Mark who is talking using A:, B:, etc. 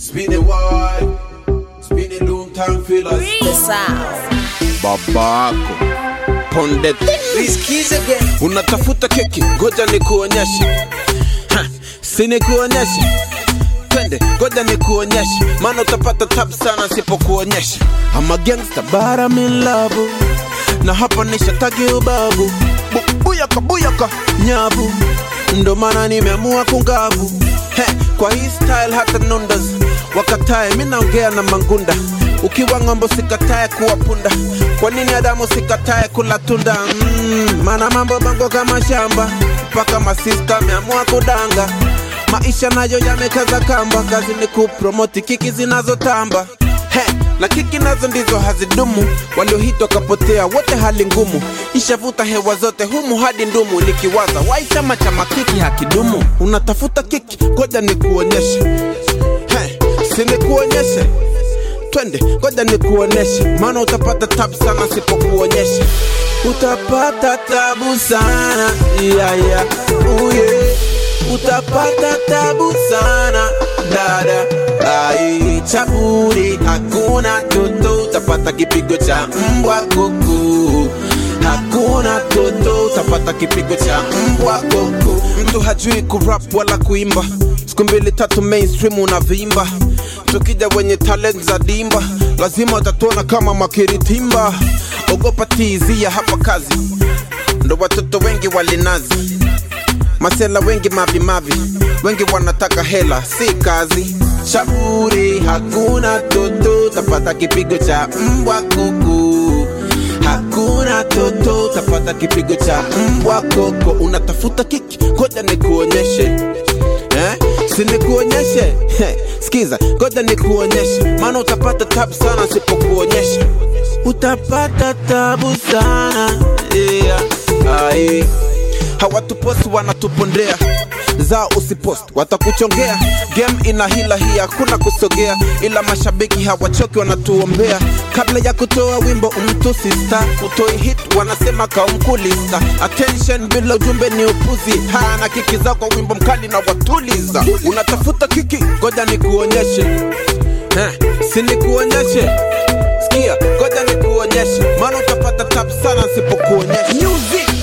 A: Spin it wide, spin it long time fillers.
B: The sound.
A: Babako ponde
B: Riskies again.
A: unatafuta keki, ngoja nikuonyeshe. Ha, Si nikuonyeshe, twende, ngoja nikuonyeshe, maana utapata tabu sana sipokuonyesha. I'm a gangster but I'm in love, na hapa nishatagi ubavu, Bu- buyaka buyaka nyavu, ndo maana nimeamua kungavu. He, kwa hii style hata nundas wakatae, mi naongea na mangunda ukiwa ng'ombo sikatae kuwa punda kwa nini adamu sikatae kula tunda mm, mana mambo bango kama shamba mpaka masista ameamua kudanga maisha nayo yamekaza kamba kazi ni kupromoti kiki zinazotamba He, na kiki nazo ndizo hazidumu waliohitwa kapotea wote hali ngumu ishavuta hewa zote humu hadi ndumu nikiwaza wai chama cha makiki hakidumu unatafuta kiki ngoja nikuonyeshe He, si nikuonyeshe twende ngoja nikuoneshe maana utapata tabu sana sipokuonyesha utapata tabu sana yeah, yeah. Uye. utapata tabu sana dada ai chaburi hakuna toto utapata kipigo cha mbwa kuku hakuna toto utapata kipigo cha mbwa kuku mtu hajui kurap wala kuimba siku mbili tatu mainstream unavimba tukija wenye talent za dimba lazima utatuona kama makiritimba ogopa tizia hapa kazi ndo watoto wengi walinazi masela wengi mavimavi wengi wanataka hela si kazi shauri hakuna toto tapata kipigo cha mbwa kuku hakuna toto tapata kipigo cha mbwa koko unatafuta kiki ngoja nikuonyeshe eh? si nikuonyeshe Heh, skiza ngoja nikuonyeshe maana utapata tabu sana sipokuonyesha utapata tabu sana yeah. Ai hawatuposti wanatupondea zao usipost watakuchongea game ina hila hii hakuna kusogea ila mashabiki hawachoki wanatuombea kabla ya kutoa wimbo umtusi star utoi hit wanasema kaumkulista attention bila ujumbe ni upuzi haya na kiki zao kwa wimbo mkali na watuliza unatafuta kiki ngoja nikuonyeshe eh, si nikuonyeshe sikia ngoja nikuonyeshe maana utapata tabu sana sipokuonyesha music